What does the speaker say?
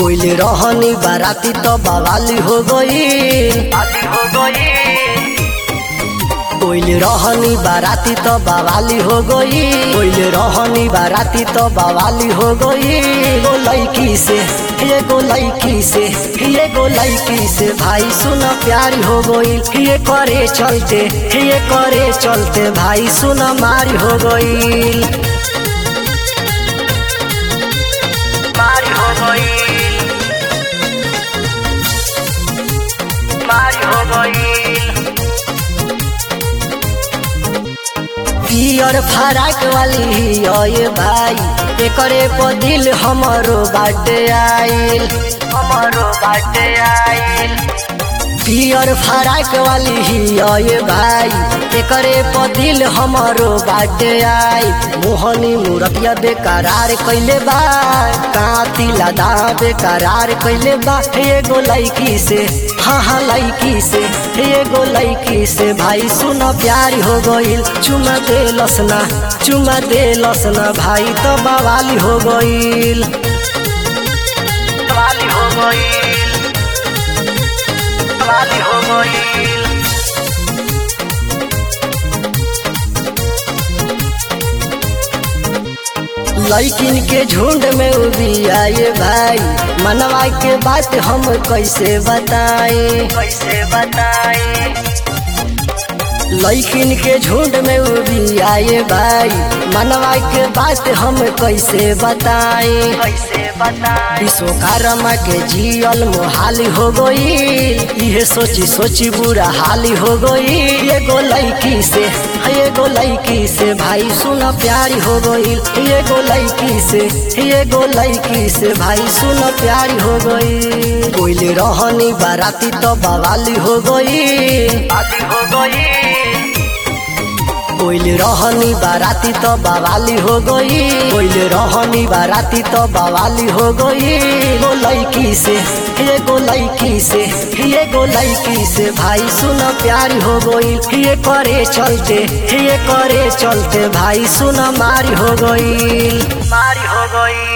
कोइल रहनी बाराती तो बवाली हो गई हो गई कोइल रहनी बाराती तो बवाली हो गई कोइल रहनी बाराती तो बवाली हो गई एगो लड़की से एगो लड़की से एगो लड़की से भाई सुना प्यारी हो गई ये करे चलते ये करे चलते भाई सुना मारी हो गई मारी हो गई मारी हो गई पियर फराक वाली ये भाई एकरे पर दिल हमरो बाटे आइल हमारो बाटे आइल पियर फराक वाली ये भाई एकरे पर दिल हमरो बाटे आई मोहनी मुरतिया बेकरार कैले बा काती लदा बेकरार कैले बा एगो लड़की से हाँ हाँ लड़की से एगो लड़की से भाई सुना प्यारी हो गईल चुमा दे लसना चुमा दे लसना भाई तो बवाली हो गईल वाली हो गई वाली हो गई लड़किन के झुंड में उभी आए भाई मनवा के बात हम कैसे बताएं कैसे बताए लड़किन के झुंड में उभी आए भाई मनवा के बात हम कैसे बताएं कैसे बताए विश्वकर्मा के जियल मोहाली हो गई ये सोची सोची बुरा हाली हो गई एगो लड़की से एगो लड़की से भाई सुना प्यारी हो गई एगो लड़की से एगो लड़की से भाई सुना प्यारी हो गई कोइल रहनी बाराती तो बवाली हो गई आदि हो गई कोइल रहनी बाराती तो बवाली हो गई कोइल रहनी बाराती तो बवाली हो गई एगो लड़की से एगो लड़की से एगो लड़की से भाई सुना प्यारी हो गई ये करे चलते ये करे चलते भाई सुना मारी हो गई मारी हो गई